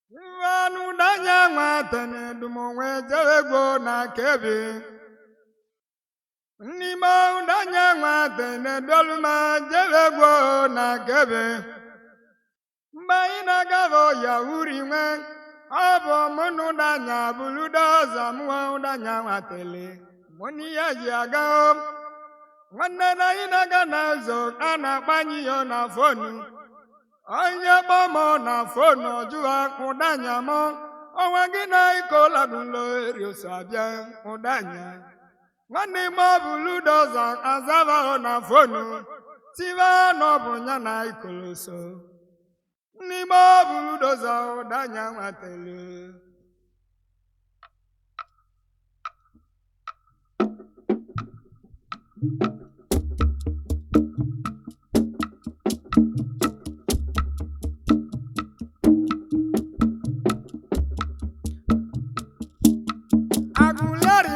Nwanụ danya nwatene dumonwe jewegbo na kebi. N'ime danya nwatene doluma jewegbo na kebi. Mgbe anyị na-agafe ọya uri nwe, ọ bụ mụnụ danya buludoza mụọ danya nwatele. Mụnụ ya ji aga o. Nwanne na anyị na-aga n'ụzọ a na-akpanye ya na fonu. onye gbọmọ na fonu ọjụwa ụdanya mọ ọnwa gị na ikolagulo erioso abịa ụdanya nwanne m ọ bụ ludoza azavaho na fonu tiva n'ọbụ ya na ikoloso n'ime ọ bụ ludoza ụdanya nwatelu agụleri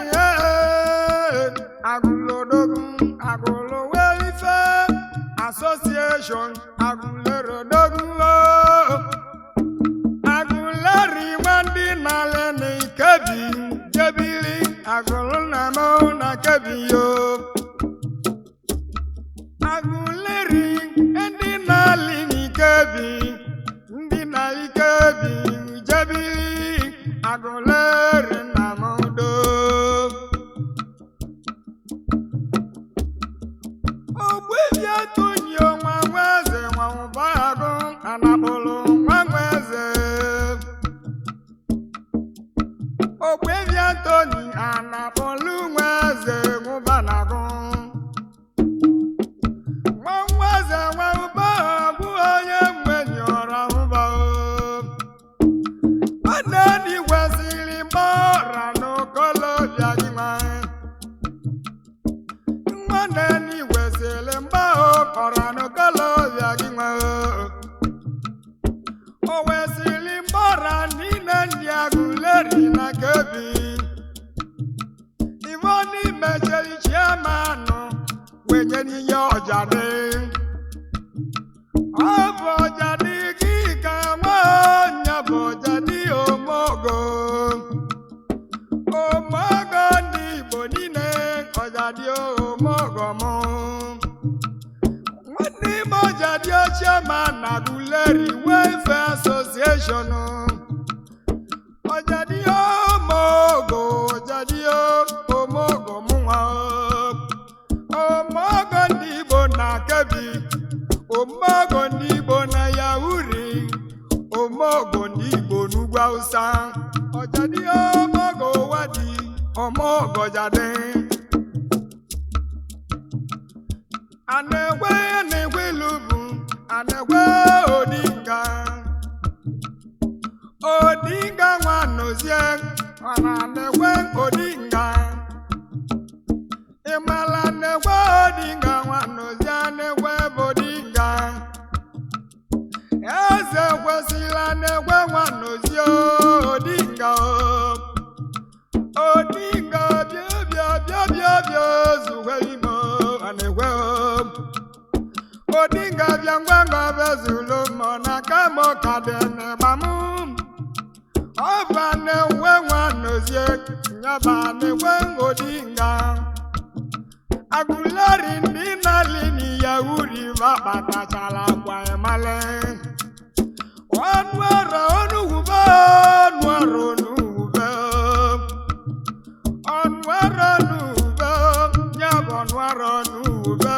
agụlodogun agụlowe ife asosieshọn agụlerodogun agụleri nwandị nale na ikebi jebili agụlunamo na kebi yo agụleri ndị na-alị n'ikebi ndị na ikebi jebili agụleri na modo ogbebi atụnyi nwa nweze nwa ụbagụ anakpụlụ nwa nweze ogbebi atụnyi anakpụlụ nweze nwụbanagụ nwa nweze nwa ụbagụ bụ onye mgbenyọrọ ụbagụ nwanne dị kwesịrị mgbọra n'okolobịa gị nwanyị nwanne dị kwesịrị mgbahụ kọra n'okolobịa gị nwanyị o wesịrị mgbọra niile ndị agụleri na kebi ivo n'ime cheri chiamanụ wenye n'ihe ọjadị ọ bụ ọjadị gị ka nwa onye bụ ọjadị omogo omogo ndị igbo niile ọjadị omogo mụ nwanne m ọjadị ochie ma na guleri welfare association ọjadị omogo ọjadị omogo mụnwa omogo ndị igbo na kebi omogo ndị igbo na yauri omogo ndị igbo n'ugwu awụsa ọjadị omogo wadi omogo jadi anegwe na-egwe lubu anegwe odinga odinga nwa nozie ọna anegwe odinga ịmala anegwe odinga nwa nozie anegwe bodinga eze kwesịrị na-egwe nwanozi odinga o. odinga bịa bịa bịa bịa bịa zuwe ime anegwe odinga bịa ngwa ngwa bezulu mọ na kama ka dị n'ịgbamụ ọ bụ na-enwe nwanozi nyaba na-enwe odinga agụleri ndị na-alị n'iyahuri bakpatachara gwa emale ọnụ ọrụ onuwube ọnụ ọrụ onuwube ọnụ ọrụ onuwube ya bụ ọnụ ọrụ onuwube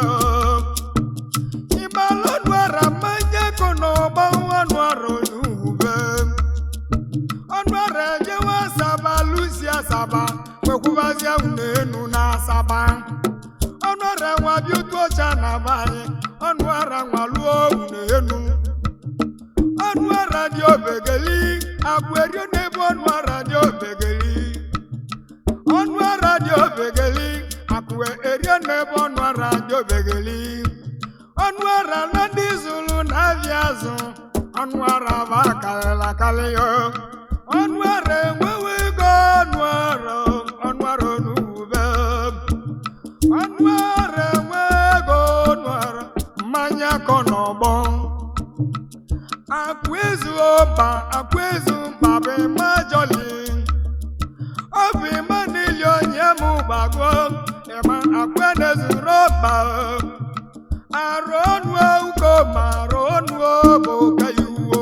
ịmalụ ọnụ ọrụ mmanya ko n'ọgbọ ọnụ ọrụ onuwube ọnụ ọrụ ejewe asaba lusi asaba kwekwubazia unu na asaba ọnụ ọrụ nwa bịa otu ọcha na abanye ọnụ ọrụ nwa lụọ unu enu ọnụ ara dị obegeli agwụ erio n'ebe ọnụ ara dị obegeli ọnụ ara dị obegeli akụ erio n'ebe ọnụ ara dị obegeli ọnụ ara na ndị zụrụ na-abịa azụ ọnụ ara bụ akarịla akarị ya ọnụ ara enwewe ego ọnụ ara ọnụ ara onugbe ọnụ ara enwe ego ọnụ ara mmanya kọ n'ọgbọ akụ akwezu ọba akwezu mba bụ ịma jọli ọ bụ ịma n'ili onye mụ gbago ịma akwenezuru ọba arụ ọnụ ugo ma arụ ọnụ bụ ka iwu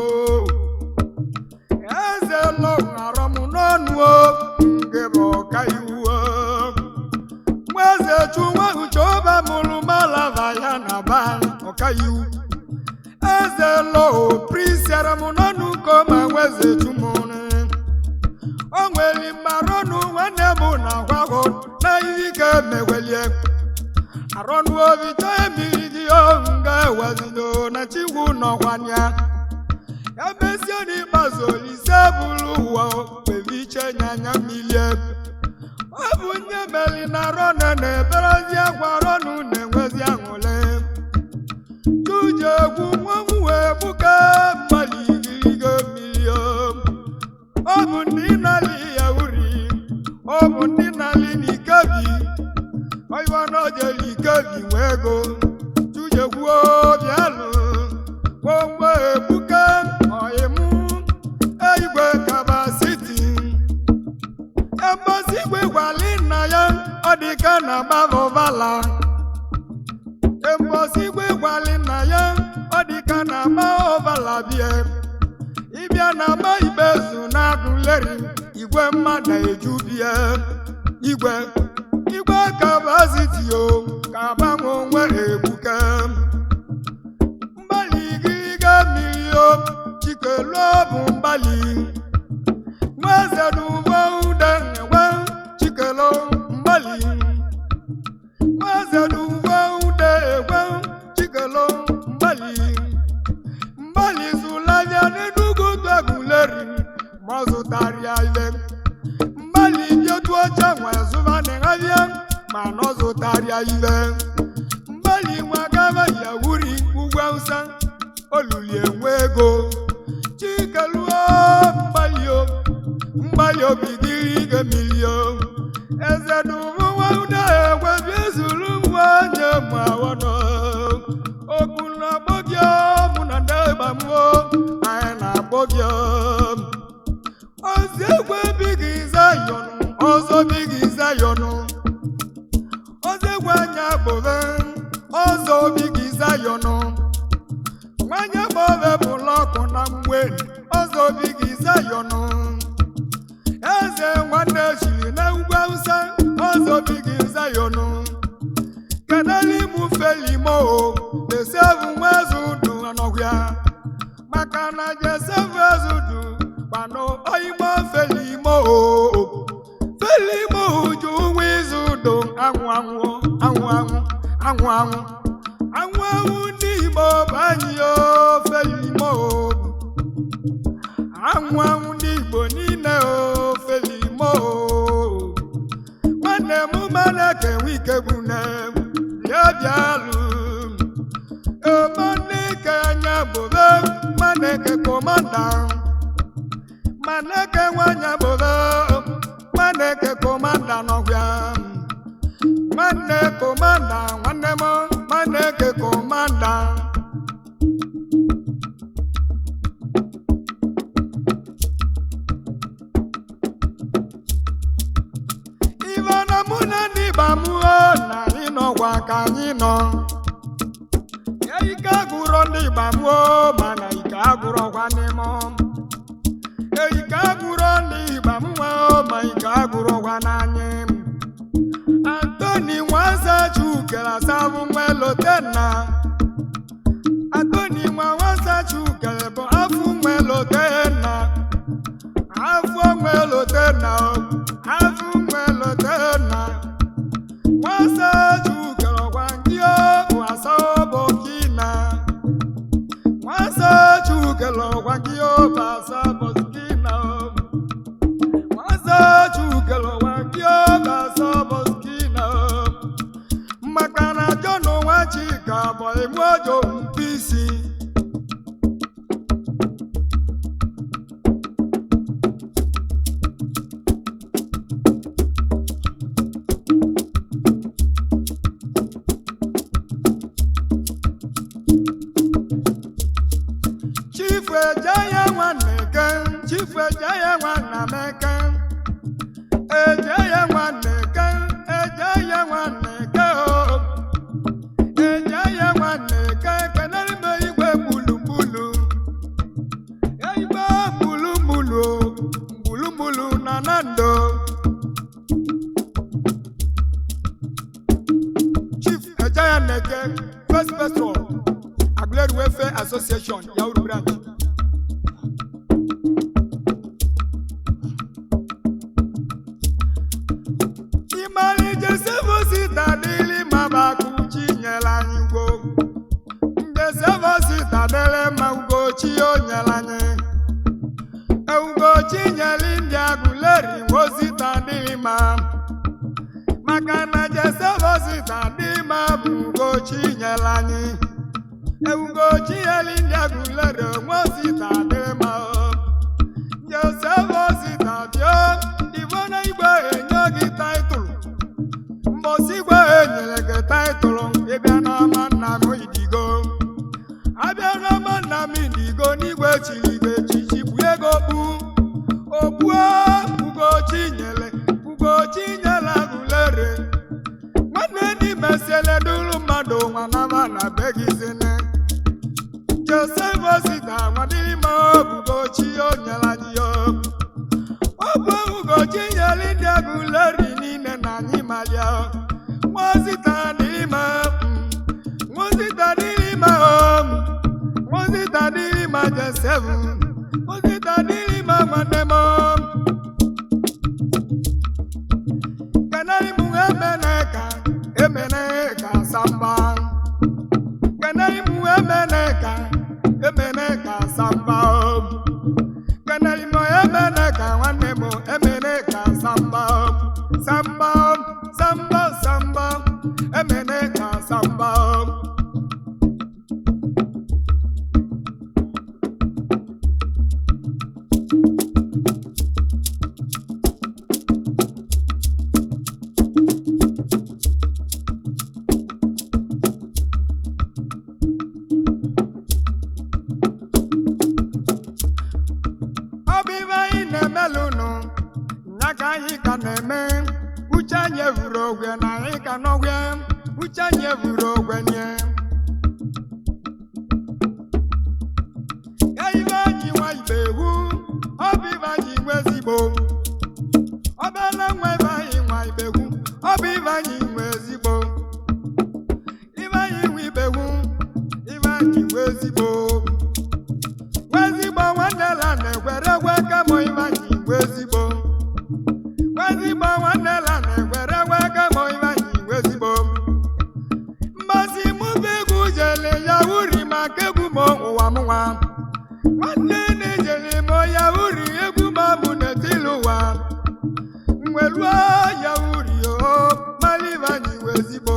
eze lọ arọm n'ọnụ nke bụ ka iwu nweze chụwa uche ọba mụrụ malava ya na ba ọka iwu eze lọ prisiara m n'ọnụ ka ma nweze chụmụrụ o nwere mmarọnụ nwanne m na agwago na ihe ike mewelie arọnụ obi chọọ emiri gị nga ewezido na chigwu nọkwanya ya mesie n'ikpeazụ olise bụrụ ụwa kpebiche nyanya milie ọ bụ nye meli na rọnụ na-eberezi akwa rọnụ na-enwezi aṅụle tuje egwu nwanwu wee gbuke mmadụ igirigo mmiri ọ bụ ndị nali ya uri ọ bụ ndị nali n'ikebi oyibo n'ojeli ikebi nwe ego tuje gwuo bịalụ gbogbo egbuke ọyịmụ igwe kabasiti embosi igwe gwali nna ya ọ dịka na gbavọvala embosi igwe gwali nna ya ọ dịka na gbavọvala bie ịbịa na agba ikpezu na agụleri igwe mmadụ eju bie igwe igwe kabasiti o ka gbanwe onwe egbuke mgbali gịrịga mmiri o chikelu bụ mgbali nweze n'ugbo ude enwe chikelu mgbali nweze n'ugbo ude egwe chikelu mgbali mgbali zụlavia n'enugu twaguleri ma ọ zụtara ya ile mgbali bietu oche nwe zụba n'ịhavia ma na ọ zụtara ya ile mgbali nwa gava ya wuri ugwu awụsa oluli enwe ego chikeluo mgbalio mgbalị obi dịrị ige milio eze n'ụmụnwa ude egwebi ezuru nwa nye mawọnọ okwu na-akpọ gị mụ na ndị gbamụo anyị na-akpọ gị ozi egwe bighị zayọnụ ọzọ bighị zayọnụ ozi egwe anya bụbe ọzọ bighị zayọnụ nwanyị gbọve bụla ọkụ na mgbe ọzọ obi gị zayọnụ eze nwanne chiri na ugwu awụsa ọzọ obi gị zayọnụ kedali mụ felimo desevu nwezudu anọhịa maka na jesevu ezudu kpanụ oyimo felimo felimo ju nwa izudu anwụ anwụ anwụ anwụ anwụ anwụ anwụ anwụ ndị igbo bụ anyị ofe imo anwụ anwụ ndị igbo niile ofe imo nwanne m maneke nwe ike bụ nne bịa bịalụ emanike anya bobe maneke komanda maneke nwanya bobe maneke komanda nọbịa nwanne komanda nwanne m nwanne ke komanda ife na mụ na ndị gbamụo na ịnọkwa ka anyị nọ ya ike agụrọ ndị gbamụo mana ike agụrọkwa n'ime ike agụrọ ndị gbamụo ma ike agụrọkwa n'anyị Antoni Nwanza Chukera sabu mwelotena Antoni Nwanza Chukera bụ afụ mwelotena afụ mwelotena afụ mwelotena Nwanza Chukera gwangio wasa bokina Nwanza Chukera gwangio basa bokina Nwanza Chukera gwangio basa bokina maka na John Nwachika bụ enwe ojo mkpisi chifu eje ya chifu eje ya nwanna m eke eje ya nwanna eke eje ya nwanna eke o eje ya nwanna eke kenere m igwe gbulugbulu igwe gbulugbulu gbulugbulu na nando chief ejaya neke first person agbled welfare association yauru branch ịmalije sevosita dịlị mabakuchi nyere anyị ugbo mgbe sevosita dịlị ma ugochi o nyere anyị ugochi nyere ndị agụleri wosita dịlị ma maka na jesevosita dị ma bụ ugochi nyere anyị ugochi nyere ndị agụleri wosita dịlị ma o jesevosita bịa ivona igwe enye gị taịtụl mbọsị igwe enyere gị taịtụlụ ịbịa n'ọma nna m idigo abịa n'ọma nna m idigo n'igwe chiri gị echichi bụ ego kpu okpuo ugochi nyere ugochi nyere agụlere nwanne n'ime siele duru mmadụ nwanama na be gị zine josef osita nwadịrị ma obugochi o nyere anyị ya ọ bụ ugochi nyere ndị agụleri niile na anyị malia nwozita n'ime nwozita n'ime nwozita n'ime jesef nwozita n'ime nwanne m kenari m emene ka emene ka samba kenari m emene ka emene ka samba kenari m emene ka nwanne m emene ka samba samba samba samba emene ka samba ọ bụ ibe anyị na-emelụnụ ya ka anyị ka na-eme uche anyị evuru ogwe na anyị ka n'ogwe uche anyị evuru ogwe nye ya ibe anyị nwa ibe ewu ọ bụ ibe anyị nwe ezigbo ọ bịala nwa ibe anyị nwa ibe ewu ọ bụ ibe anyị nwe ezigbo ibe anyị nwe ibe ewu ibe anyị nwe ezigbo nwezigbo nwanne la na-egwere egwe kemụ ịbanye igwe ezigbo nwezigbo nwanne la na-egwere egwe kemụ ịbanye igwe ezigbo mmasị mụ bụ egwu jele ya uri maka egwu m ụwa m nwa nwanne na-ejele m ya uri egwu m bụ n'etili ụwa mweluo ya uri o mara ịbanye igwe ezigbo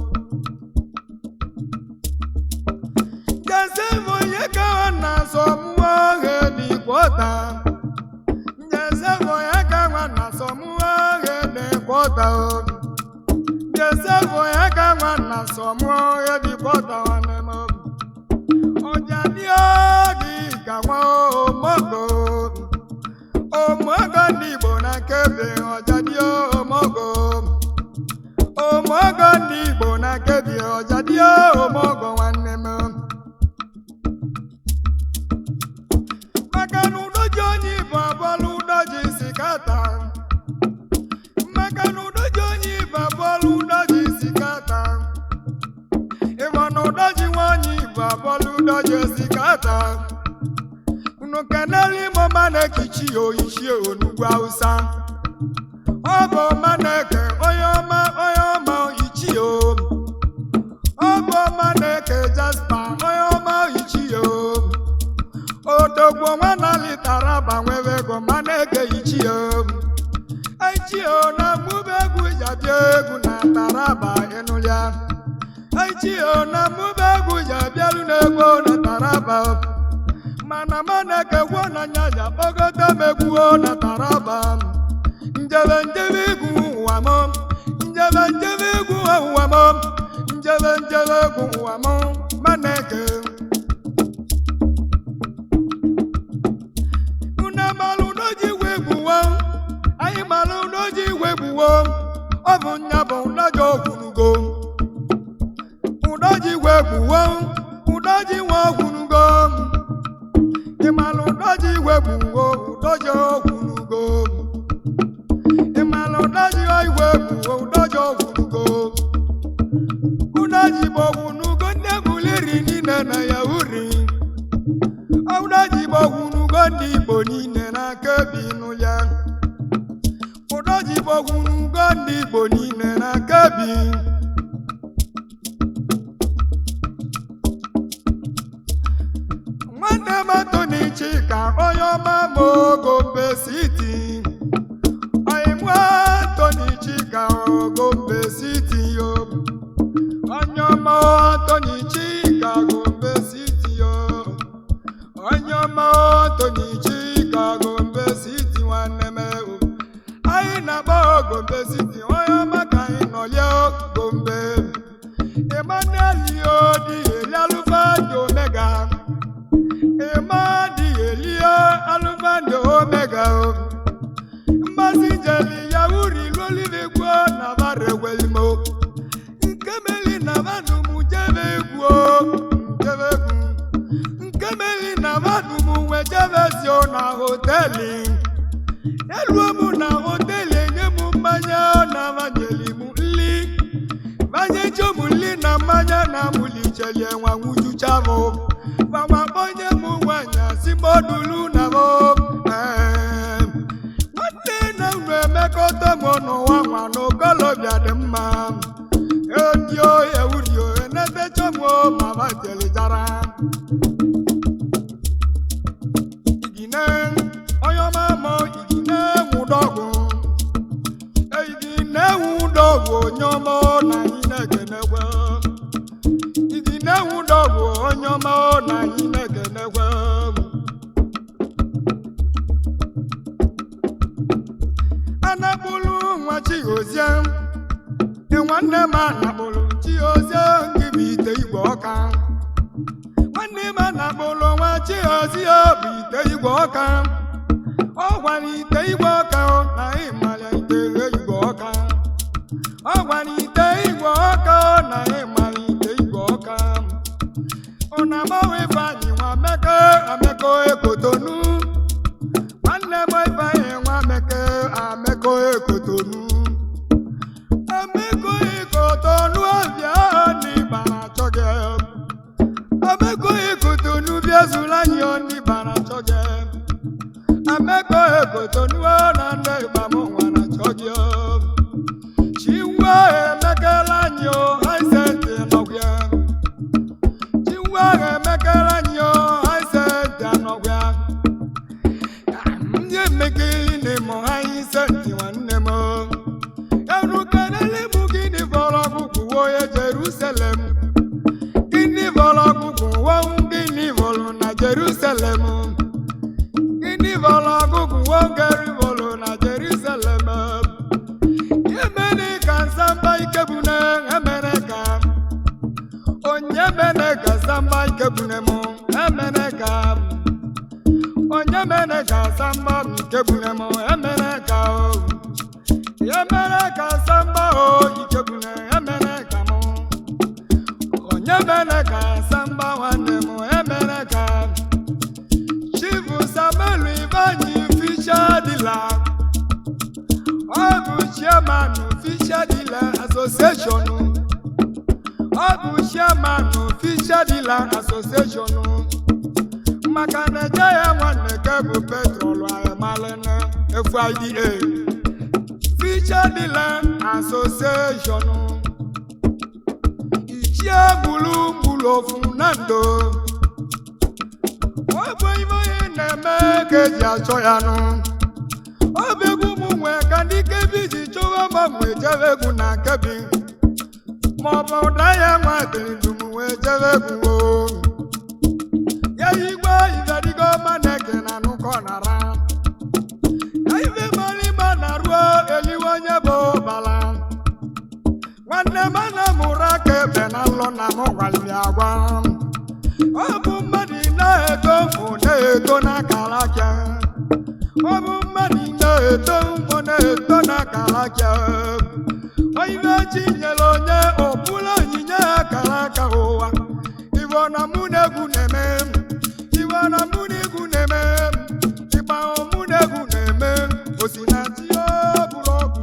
Njezevo onye ka ọ na-asọ mụọ ohe n'ịkwọta Njezevo onye ka nwa na-asọ mụọ ohe n'ịkwọta Njezevo onye ka nwa na-asọ mụọ ohe n'ịkwọta nwanne m ọja dị oge ka nwa omogo omogo ndị Igbo na nkebe ọja dị omogo omogo ndị Igbo na nkebe ọja dị omogo nwanne m maka na udo ji onye ibu abụọla udo ji isi kata maka na udo ji onye ibu abụọla udo ji isi kata ịma na udo ji nwa onye ibu abụọla udo ji isi kata unu kenere ime ọma na-ekichi ya oyichie onugbu hausa ọ bụ ọma na-eke onye ọma onye ọma ichie o ọ bụ ọma na-eke jaspa onye ọma ichie o odogbo nwana litara gbanwere ego ma na-ege ichie ichie na mụba egwu jabịa egwu na taraba ịnụlịa ichie na mụba egwu jabịaru n'egwu na taraba mana ma na-eke gwo na nyanya kpọgote m egwu na taraba njebe njebe egwu ụwa m njebe njebe egwu ụwa m njebe njebe egwu ụwa m ma na-eke unu amalụ bụ nya bụ ụdọji ogwunugo ụdọji igwe gbuwo ụdọji nwe ogwunugo ịmalụ ụdọji igwe gbuwo ụdọji ogwunugo ịmalụ ụdọji igwe gbuwo ụdọji ogwunugo ụdọji bụ ogwunugo ndị ebuliri niile na ya uri ụdọji bụ ogwunugo ndị igbo niile na-aka ebi n'ụlọ ụdọji bụ ogwunugo ndị igbo niile na-aka ebi nwanne m Anthony Chika onye ọma ma Ogombe City ọyịmụ Anthony Chika Ogombe City yo onye ọma Anthony Chika Gombe City yo onye ọma Anthony Chika Gombe City nwanne m ewu anyị na-agba Gombe City onye ọma ka anyị nọlie Gombe Emmanuel Yodi Elialufado Omega Emadi Elia Alufando Omega mmasị njeli ya uri lolivegwo na barewelimo nkemeli na madumu jebe egwu jebe egwu nkemeli na madumu nwe jebezio na hoteli eluo mụ na hoteli enye m mmanya na manyeli m nli banyecho m nli na mmanya na mulichelie nwa nwujucha m mama kpọnye m nwanyị asị modulu na m Em, nwanne na unu emekọta m n'ụwa nwa n'okolobịa dị mma edio ewurio enetecha m mama telijara igine onye ọma mọ igine nwụdọgwụ igine nwụdọgwụ onye ọma na anyị na-ekenekwe igine nwụdọgwụ onye ọma na anyị na-ekenekwe anakpụlụ nwa chigozie nwanne m anakpụlụ chigozie nke bụ ite igwe ọka nwanne m anakpụlụ nwa chigozie bụ ite igwe ọka ọ gwara ite igwe ọka na ịmara ite igwe ọka ọ gwara ite igwe ọka na ịmara ite igwe ọka ụna agbanwe ifeanyị nwa meke ameko ekotonu nwanne m ifeanyị nwa meke ameko ekotonu ameko ekotonu ọbịa n'ịbara achọ gị ameko ekotonu bịa zụrụ anyị n'ịbara achọ gị ameko ekotonu na ndị ịgba m nwara achọ gị chiwa emekela anyị o haisenti nọgwịa chiwa emekela anyị o haisenti anọgwịa ndị emekeli na-emo haisenti nwanne m erukelele bụ gịnị fọrọ ọgwụgwụ woye jerusalem gịnị fọrọ ọgwụgwụ wọnwụ gịnị fọrọ na jerusalem gịnị fọrọ ọgwụgwụ wongeri fọrọ na jerusalem emere ka nsamba ikebune emere ka onye mere ka nsamba ikebune m emere ka onye mere ka nsamba ikebune m emere ka o emere ka nsamba o ikebune emere ka m onye mere ka nsamba nwanne m emere ka chifu samuel ivanyi fisha dila ọ bụ chairman Fisher Dealer Association ọ bụ chairman Fisher Dealer Association maka na eje ya nwanne ke bụ petrol amalene FIDA Fisher Dealer Association ichie gburugburu ofu na ndo ọ bụ ibe onye na-eme ka eji achọ ya nụ ọ bụ egwu ụmụ nwe ka ndị kebi ji chọwa gbanwe jebe egwu na kebi ma ọ bụ ụda ya nwa dịrị dum wee jebe egwu o ya igwe iberigo maneke na nụkọ nara ya ife malịma na ruo eliwe onye bụ bala nwanne m ana mụrụ aka ebe na nlọ na m gwaliri agwa ọ bụ mmadụ na-eto mụ na-eto n'akara aka ọ bụ mmadụ na-eto mbọ na-eto n'akara aka aka ụwa iwe na mụ na-egwu na-eme iwe na mụ na egwu na-eme ịgba mụ na egwu na-eme osinachi bụrụ ọgwụ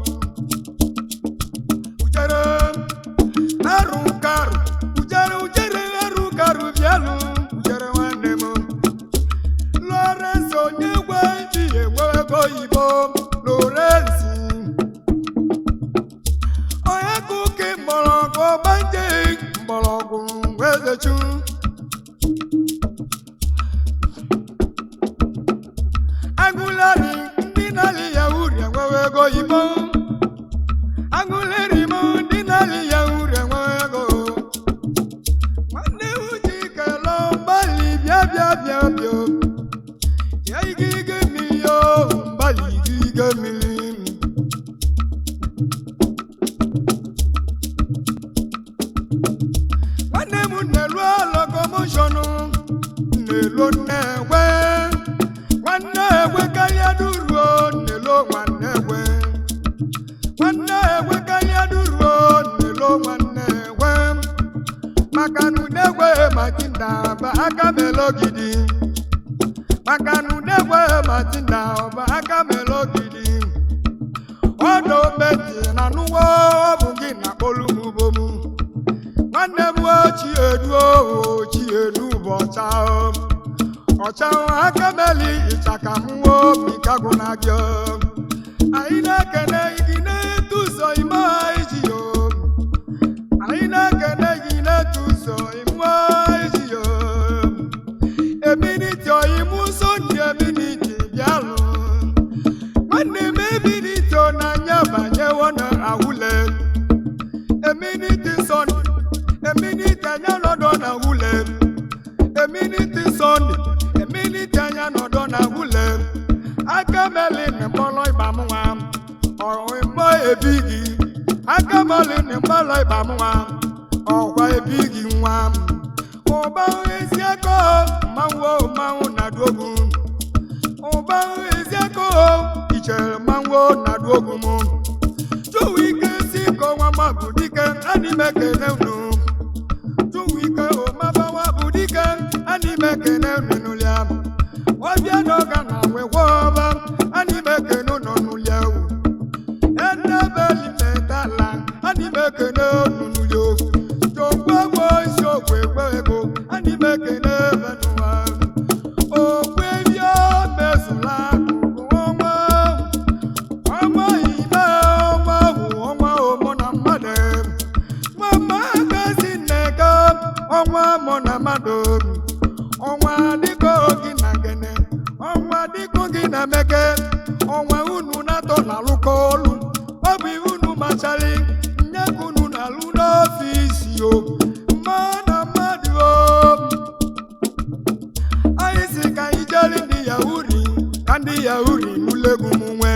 ujere arụ karụ ujere ujere arụ karụ bịalụ ujere nwanne m Lawrence onye gwe ji enwe ego oyibo Lawrence onye ka ụka mgbọrọgwụ gbanje mgbọrọgwụ wezechu agụleri ndị na-alị ya uri enwewe ego oyibo agụleri m ndị na-alị ya uri enwewe ego nwanne m ji kele mgbalị bịa bịa bịa bịa ya ige ige mmiri o mgbalị ige ige mmiri nwanne m na-elu lokomoshọnụ na-elu nnewe nwanne egwe karịa duruo na-elu nwanne egwe nwanne egwe karịa duruo na-elu nwanne egwe maka na udegwe matinda ba aka melogidi maka na udegwe matinda ọba aka melogidi ọdọ beti na nuwo ọ bụ gị na kpolu m bomu nwanne m ochi edu ochi edu bụ ọcha ọcha aka meli ịchaka mwo bikagụ na gị anyị na-ekene gị na-etu ụzọ ime iji yo anyị na-ekene gị na-etu ụzọ ime iji yo eminiti oyimu so ndị eminiti bịalụ nwanne m eminiti n'anya banyewo na awụle eminiti sọnde eminiti anya nọdọ na wule eminiti sọnde eminiti anya nọdọ na wule aka meli na mkpọrọ ịba m nwa ọrụ mgbọ ebighị aka meli na mkpọrọ ịba m nwa ọkwa ebighị nwa m ụba ezi ego mmanwụ mmanwụ na duogu ụba ezi ego ichere mmanwụ na duogu m Chuwike si ko nwa ma bụ dike anime kene unu Chuwike o mabawa bụ dike anime kene unu n'ụlịa Wabịa n'ọga na wewọba anime kene unu n'ụlịa wu Enebeli metala anime kene unu n'ụlịa Jogbo gbo isi okwe egbe ego anime kene ebenụwa Okwe bịa mezula akụkụ ọnwa ọnwa ime ọnwa ahụ ọnwa ụmụ na mmadụ mama gazi nneka ọnwa mụ na mmadụ ọnwa dịka gị na gene ọnwa dịka gị na meke ọnwa unu na-atọ na alụkọ ọlụ ọ bụ ihe unu machari nye ka unu na-alụ n'ọfisi o mma na mmadụ o anyị si ka anyị jere ndị yahuri ka ndị yahuri n'ụlọegwu m nwee